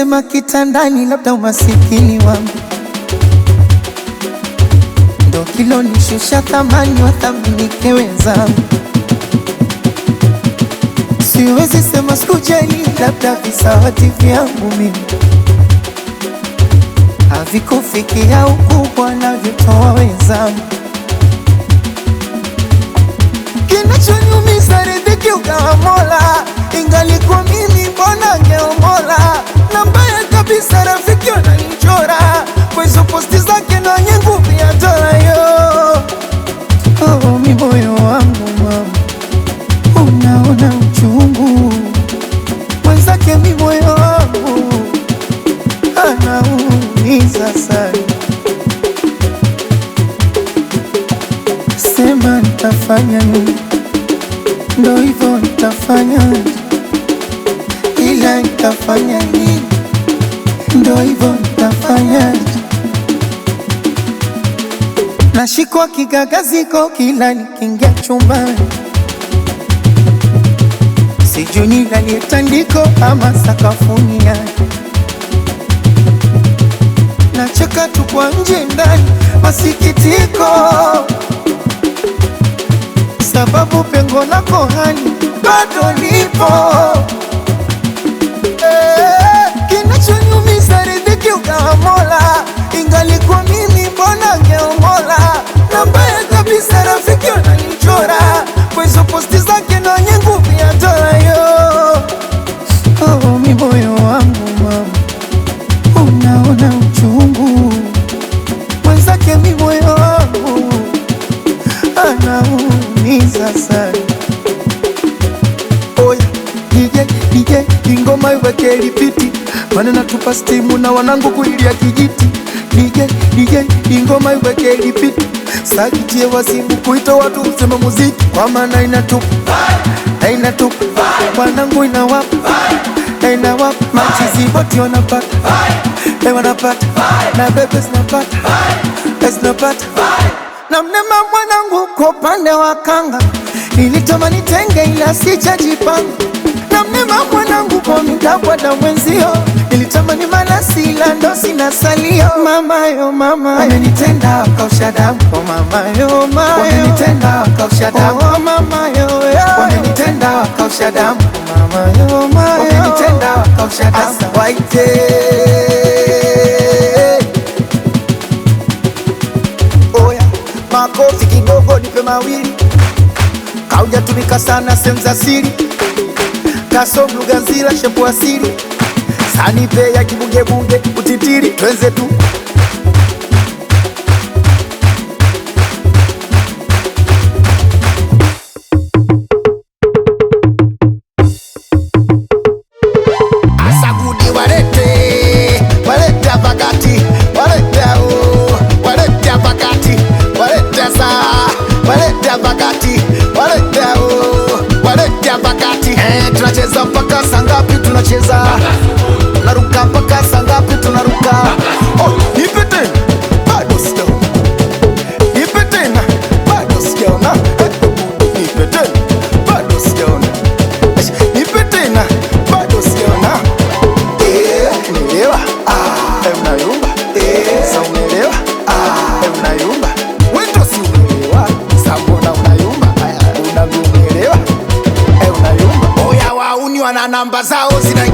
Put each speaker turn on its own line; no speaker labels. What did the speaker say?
sema kitandani, labda umasikini wangu ndo kilonishusha thamani, wathaminike wenzangu. Siwezi sema sikujali, labda visawati vyangu mimi havikufikia ukubwa navyotoa wenzangu. Kinachoniumiza riziki ugawa Mola, ingalikuwa mimi mbona ngeomola. Na mbaya kabisa rafiki wananichora kwa hizo posti zake na wenye nguvu ya dola yo. Oh, mi moyo wangu mama, unaona uchungu mwenzake, mi moyo wangu anaumiza sana. Sema nitafanya nini? Ndo hivyo nitafanya, ila nitafanya nini? Ndo hivyo nitafanya. Nashikwa kigagaziko kila nikiingia chumbani, sijui nilalie tandiko ama sakafuni yake nacheka tu kwa nje ndani, masikitiko sababu pengo lako hani bado lipo. Eh, Kinachonyumiza riziki ugawa Mola, ingalikuwa mimi mbona ngeomola. Na mbaya kabisa rafiki wananichora kwa hizo posti zake na wenye nguvu ya dola yo. Oh, mi moyo wangu mama unaona uchungu mwenzake, mi moyo wangu anaumiza sana. Oya DJ DJ, ingoma iweke lipiti, maana natupa stimu na wanangu kuilia kijiti. DJ DJ, ingoma iweke lipiti, sakitie wasibu kuita watu useme muziki, kwa maana inatupa na inatupa wanangu inawapa na inawapa machizi boti wanapata Eh, wanapata na bebe zinapata Eh, zinapata na mnema mwanangu kwa upande wa kanga nilitamani tenge ila sijajipanga na mnema mwanangu kwa midabwada mwenzio nilitamani malasi ila ndo sina salio mamayo mama amenitenda akausha damu oh mamayo mayo wamenitenda akausha damu oh mamayo wamenitenda akausha damu oh mamayo mayo wamenitenda akausha damu waite Oya, makofi kidogo, nipe mawili. Kaujatumika sana sehemu za siri, kasom lugha nzila shepu asili, sanipe ya kibugebunge utitiri, twenze tu
Asagudi walete walete pakati walete o walete pakati walete sa walete pakati walete o walete pakati eh, tunacheza mpaka saa ngapi? Tunacheza tunaruka mpaka saa ngapi? Tunaruka oh, nipe tena bado sijaona, nipe tena bado sijaona, Eh, nipe tena bado sijaona, Eh, nipe tena bado sijaona Unaelewa? Eh, unayumba. Sa unaelewa? Eh, unayumba. Wewe ndo si unaelewa. Sa mbona unayumba? Aya, unavyoelewa? Eh, unayumba. Oya wauni wana namba zao zina